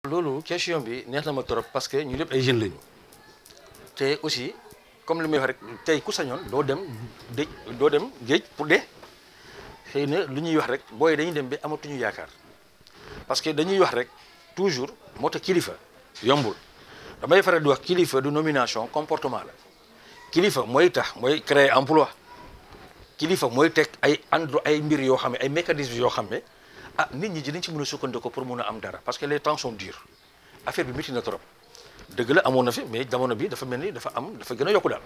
loolu question bi neex na ma trop parce que ñu lépp ay jeunes lañu te aussi comme li may wax rek tey ku sañoon doo dem dëj doo dem géej pour dee xëy na lu ñuy wax rek booy dañuy dem ba amatuñu yaakaar parce que dañuy wax rek toujours moo tax kilifa yombul damay faral di wax kilifa du nomination comportement la kilifa mooy tax mooy créer emploi kilifa mooy teg ay andro ay mbir yoo xam ne ay mécanismes yoo xam ne ah nit ñi dinañ ci mën a sukkandiku pour mun a am dara parce que les temps sont durs affaire bi métti na trop dëgg la amoon na fi mais jamono bi dafa mel ni dafa am dafa gën a yokku daal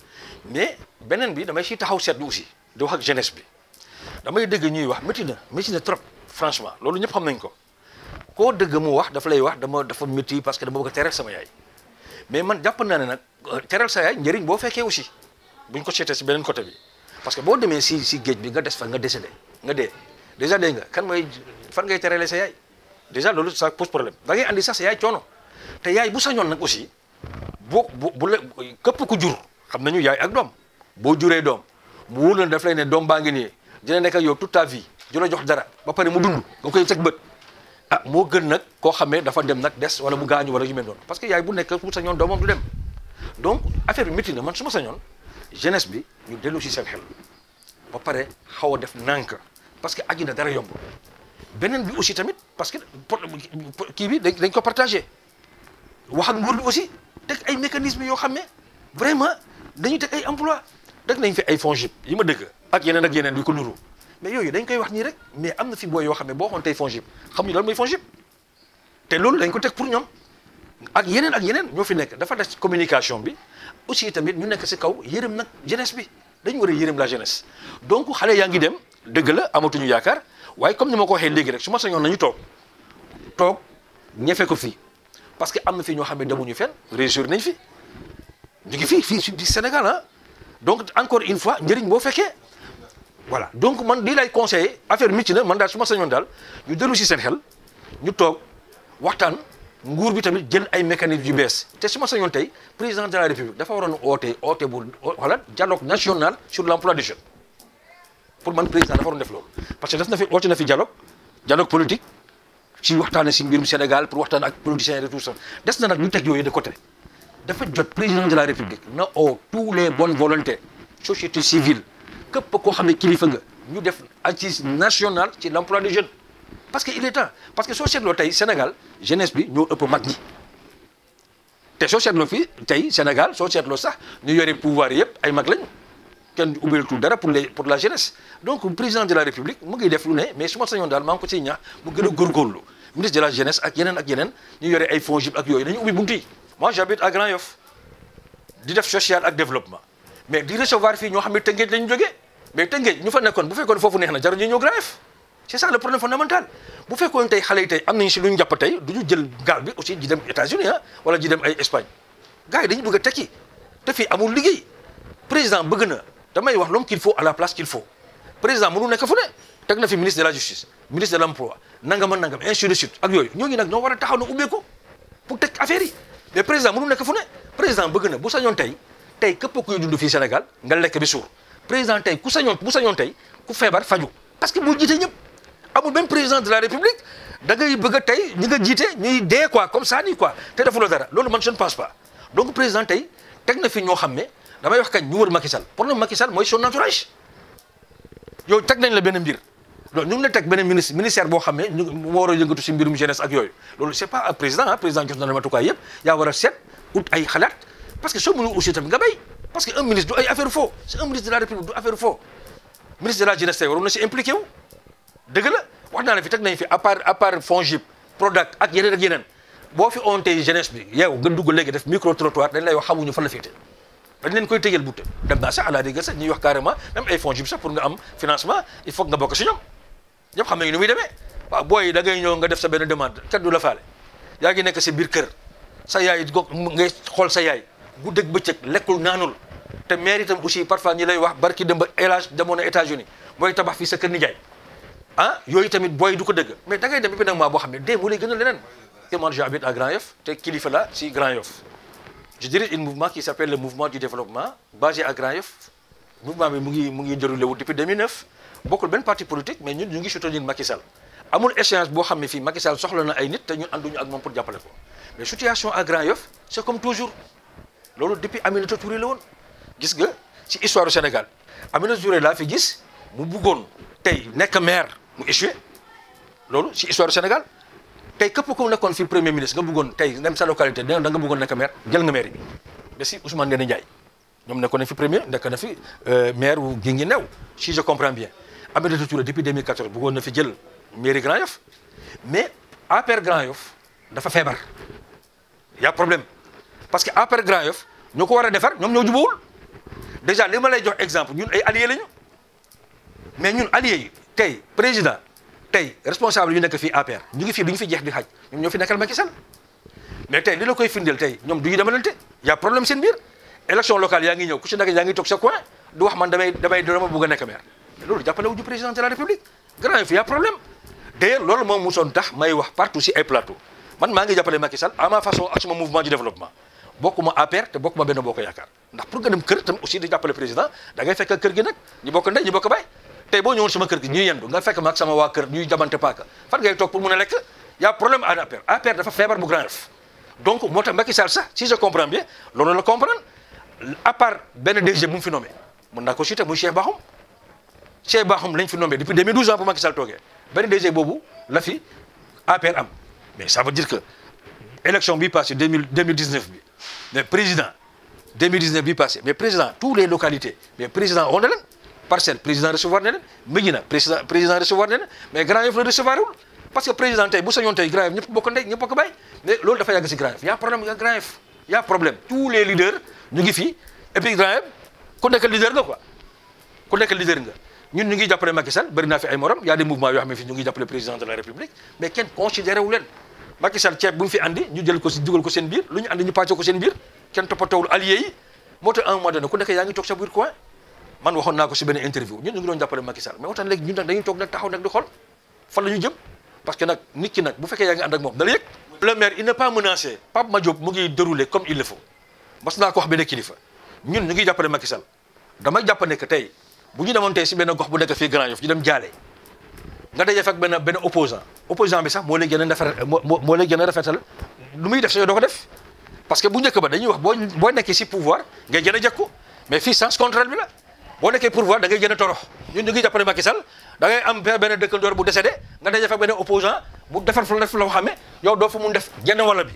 mais beneen bi damay si taxaw seetlu aussi di wax ak jeunesse bi damay dëgg ñuy wax métti na métti na trop franchement loolu ñëpp xam nañ ko koo dëgg mu wax dafa lay wax dama dafa métti parce que dama bëgg a teral sama yaay mais man jàpp naa ne nag teral sa yaay njëriñ boo fekkee aussi buñ ko seetee si beneen côté bi parce que boo demee si si géej bi nga des fa nga décédé nga dee déjà dégg nga kan mooy fan ngay terale sa yaay déjà loolu ça pose problème da ngay andi sax sa yaay coono te yaay bu sañoon nag aussi boo bu bu la képp ku jur xam nañu yaay ak doom boo juree doom mu wóor la daf lay ne doom baa ngi nii dina nekk ak yow toute ta vie du la jox dara ba pare mu dund nga koy teg bët ah moo gën nag koo xamee dafa dem nag des wala mu gaañu wala yu mel noonu parce que yaay bu nekk bu sañoon doomam du dem donc affaire bi métti na man su ma sañoon jeunesse bi ñu dellu si seen xel ba pare xaw a def nànk parce que àddina dara yomb beneen bi aussi tamit parce que kii bi dañ ko partagé wax ak nguur bi aussi teg ay mécanismes yoo xam ne vraiment dañuy teg ay emploi rek nañ fi ay FONGIP yi ma dëgg ak yeneen ak yeneen yu ko nuru mais yooyu dañ koy wax nii rek mais am na fi booy yoo xam ne boo xoon tey FONGIP xamuñu lan mooy FONGIP te loolu dañ ko teg pour ñoom ak yeneen ak yeneen ñoo fi nekk dafa des communication bi aussi tamit ñu nekk si kaw yërëm nag jeunesse bi dañu war a yërëm la jeunesse donc xale yaa ngi dem dëgg la amatuñu yaakaar waaye comme ni ma ko waxee léegi rek su ma sañoon nañu toog toog ñefe ko fii parce que am na fi ñoo xam ne demuñu fenn réussir nañ fi ñu ngi fii fii di Sénégal ah donc encore une fois njëriñ boo fekkee voilà donc man lii lay conseillé affaire métti na man daal su ma sañoon daal ñu dellu si seen xel ñu toog waxtaan nguur bi tamit jël ay mécanismes yu bees te su ma sañoon tey président de la république dafa waroon oote oote bu wala dialogue national sur l' emploi des jeunes pour man président dafa waroon def loolu parce que def na fi oote na fi dialogue dialogue politique ci waxtaane si mbirum Sénégal pour waxtaan ak politiciens et tout ça des na nag ñu teg yooyu de côté dafa jot président de la république na oo tous les bonnes volontés société civile képp koo xam ne kilifa nga ñu def assise nationale ci l' emploi des jeunes parce que il est temps parce que soo seetloo tey Sénégal jeunesse bi ñoo ëpp mag ñi te soo seetloo fii tey Sénégal soo seetloo sax ñu yore pouvoir yëpp ay mag lañu kenn ubbilatul dara pour les pour la jeunesse donc président de la république mu ngi def lu ne mais su ma sañoon daal maa ngi ko ciy ñaax mu gën a góorgóorlu ministre de la jeunesse ak yeneen ak yeneen ñu yore ay FONGIP ak yooyu dañu ubbi buntu yi moi j'habite à Grand Yoff di def social ak développement mais di recevoir fii ñoo xam ne Tëngéej la ñu jógee mais Tëngéej ñu fa nekkoon bu fekkoon foofu neex na jaru ñu ñëw Grand Yoff c'est ça le problème fondamental bu fekkoon tey xale yi tey am nañu si lu ñu jàpp tey du ñu jël gaal bi aussi di dem États-Unis ah wala di dem ay Espagne gars yi dañu bëgg a tekki te fii amul liggéey président bëgg na damay wax l'homme qu'il faut à la place qu'il faut président mënu nekk fu ne teg na fi ministre de la justice ministre de l'emploi nangam ak nangam ainsi de suite ak yooyu ñooñu nag ñoo war a taxaw na ubbeeku pour teg affaire yi mais président mënu nekk fu ne président bëgg na bu sañoon tey tey képp kuy dund fii Sénégal nga lekk bi suur président tey ku sañoon bu sañoon tey ku feebar faju parce que moo jiite ñëpp amul benn président de la république da ngay bëgg a tey ñi nga jiite ñuy dee quoi comme ça nii quoi te defuloo dara loolu man je ne pense pas donc président tey teg na fi ñoo xam ne damay wax kañ ñu wër Macky Sall problème Macky Sall mooy son entourage yow teg nañ la benn mbir loolu ñu ngi la teg benn ministre ministère boo xam ne ñu moo war a yëngatu si mbirum jeunesse ak yooyu loolu c'est pas président ah président jox na la matukaay yëpp yaa war a seet ut ay xalaat parce que soo mënul aussi tamit nga béy parce que un ministre du ay affaire faux c'est un ministre de la république du affaire faux ministre de la jeunesse tey waroon na si impliqué wu dëgg la wax naa la fi teg nañ fi à part à part FONGIP Prodac ak yeneen ak yeneen boo fi on tey jeunesse bi yow nga dugg léegi def micro trottoir dañ lay wax xamuñu fan la féete dañ leen koy tëjal butte dem naa sax à la rigueur sax ñuy wax carrément même ay FONGIP sax pour nga am financement il faut nga bokk si ñoom ñëpp xam nañu ni muy demee waaw booy da ngay ñëw nga def sa benn demande kat du la faale yaa ngi nekk si biir kër sa yaay go ngay xool sa yaay guddeeg bëccëg lekkul naanul te maire itam aussi parfois ñi lay wax barki dem ba élage demoon na États-Unis booy tabax fii sa kër nijaay ah yooyu tamit booy du ko dëgg mais da ngay dem bi nag maa boo xam ne dee moo lay gën a leneen te man j'habite à Grand Yoff te kilifa la si Grand Yoff je dirige un mouvement qui s'appelle le mouvement du développement basé à Grand Yoff mouvement bi mu ngi mu ngi déroulé wu depuis 2009 bokkul benn parti politique mais ñun ñu ngi soutenir Macky Sall amul échéance boo xam ne fii Macky Sall soxla na ay nit te ñun ànduñu ak moom pour jàppale ko mais situation à Grand Yoff c'est comme toujours loolu depuis Aminata Touré la woon gis nga ci histoire du Sénégal Aminata Touré laa fi gis mu buggoon tey nekk maire mu échoué loolu ci histoire du Sénégal tey képp ku nekkoon fi premier ministre nga bëggoon tey dem sa localité da nga bëggoon nekk maire jël nga maire bi ba si Ousmane Ndéné Ndiaye ñoom nekkoon na fi premier nekk na fi maire wu Guinguinéo si je comprends bien Aminata Touré depuis 2014 bëggoon na fi jël mairie Grand Yoff mais APR Grand Yoff dafa feebar y a problème parce que APR Grand Yoff ñoo ko war a defar ñoom ñoo jubóowul déjà li ma lay jox exemple ñun ay alliés lañu mais ñun alliés yi tey président tey responsable yu nekk fii APR ñu ngi fii du ñu fi jeex di xaj ñoom ñoo fi nekkal Macky Sall mais tey li la koy firndeel tey ñoom du ñu demalante y a problème seen biir élection locale yaa ngi ñëw ku si nekk yaa ngi toog sa coin du wax man damay damay dama bëgg a nekk maire mais loolu jàppale wu ju président de la république Grand Yoff y a problème d'ailleurs loolu moom mosoon tax may wax partout si ay plateau man maa ngi jàppale Macky Sall à ma façon ak suma mouvement du développement bokkuma APR te bokkuma benn bokk yaakaar ndax pour nga dem kër tam aussi di jàppale président da ngay fekk kër gi nag ñu bokk ndey ñu bokk bay tey boo ñëwoon sama kër gi ñuy yendu nga fekk ma ak sama waa kër ñuy jamante paaka fan ngay toog pour mun a lekk y a problème à APR APR dafa feebar bu Grand Yoff donc moo tax Macky Sall sax si je comprends bien loolu la comprendre à part benn DG bu mu fi nommé mën naa ko citer muy Cheikh Bakhoum Cheikh Bakhoum lañ fi nommé depuis 2012 ans pour Macky Sall toogee benn DG boobu la fi APR am mais ça veut dire que élection bi passé 2000 2019 bi mais président 2019 bi passé mais président tous les localités mais président on na leen parcelle président recevoir na leen Médina président président recevoir na leen mais Grand Yoff la recevoir wul parce que président tey bu sañoon tey Grand Yoff ñëpp bokk ndey ñëpp bokk bay mais loolu dafa yàgg si Grand Yoff y a problème y a Grand Yoff y a problème tous les leaders ñu ngi fii et puis Grand Yoff ku nekk leader nga quoi ku nekk leader nga ñun ñu ngi jàppale Macky Sall bëri naa fi ay morom y a des mouvements yoo xam ne fii ñu ngi jàppale président de la République mais kenn considéré wu leen Macky Sall ceeb bu mu fi andi ñu jël ko si dugal ko seen biir lu ñu andi ñu pàcce ko seen biir kenn toppatoowul alliés yi moo tax un mois donné ku nekk yaa ngi toog sa biir coin man waxoon naa ko si benn interview ñun ñu ngi doon jàppale Macky Sall mais waxtaan léegi ñun nag dañuy toog nag taxaw nag di xool fan la ñu jëm parce que nag nit ki nag bu fekkee yaa ngi ànd ak moom da la yëg le maire il n'est pas menacé Pape Madiop mu ngi déroulé comme il le faut mas naa ko wax benn kilifa ñun ñu ngi jàppale Macky Sall dama jàpp ne que tey bu ñu demoon tey si benn gox bu nekk fii Grand Yoff ñu dem jaale nga daje fekk benn benn opposant opposant bi sax moo lay gën a rafetal moo moo lay gën a rafetal lu muy def sa yow doo ko def parce que bu njëkk ba dañuy wax boo boo nekkee si pouvoir ngay gën a jekku mais fii sens contraire bi la boo nekkee pouvoir da ngay gën a torox ñun ñu ngi jàppale Macky Sall da ngay am benn dëkkandoor bu décédé nga daje fekk benn opposant bu defar fa def la xamee yow doo fa mun def genn wala bi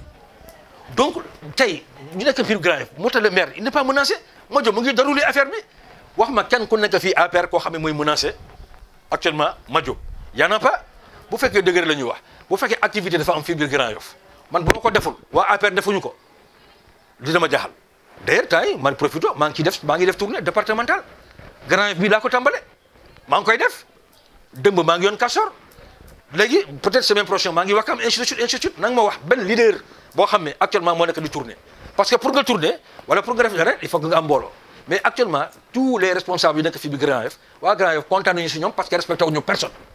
donc tey ñu nekk fii Grand Yoff moo tax le maire il n'est pas menacé moo jo mu ngi déroulé affaire bi wax ma kenn ku nekk fii APR koo xam ne mooy menacé actuellement Madio y en a pas bu fekkee dëgër la ñuy wax bu fekkee activité dafa am fii biir Grand Yoff man bu ma ko deful waa APR defuñu ko dina ma jaaxal d'ailleurs temps yi man profito maa ngi ciy def maa ngi def tournée départementale Grand Yoff bii laa ko tàmbale maa ngi koy def dëmb maa ngi yoon Castor léegi peut-être semaine prochaine maa ngi wax am institut institut nanga ma wax benn leader boo xam ne actuellement moo nekk di tourner parce que pour nga tourner wala pour nga def dara il faut que nga am mbooloo mais actuellement tous les responsables yu nekk fii bi Grand Yoff waa Grand Yoff kontaan nañu si ñoom parce que respecté wuñu personne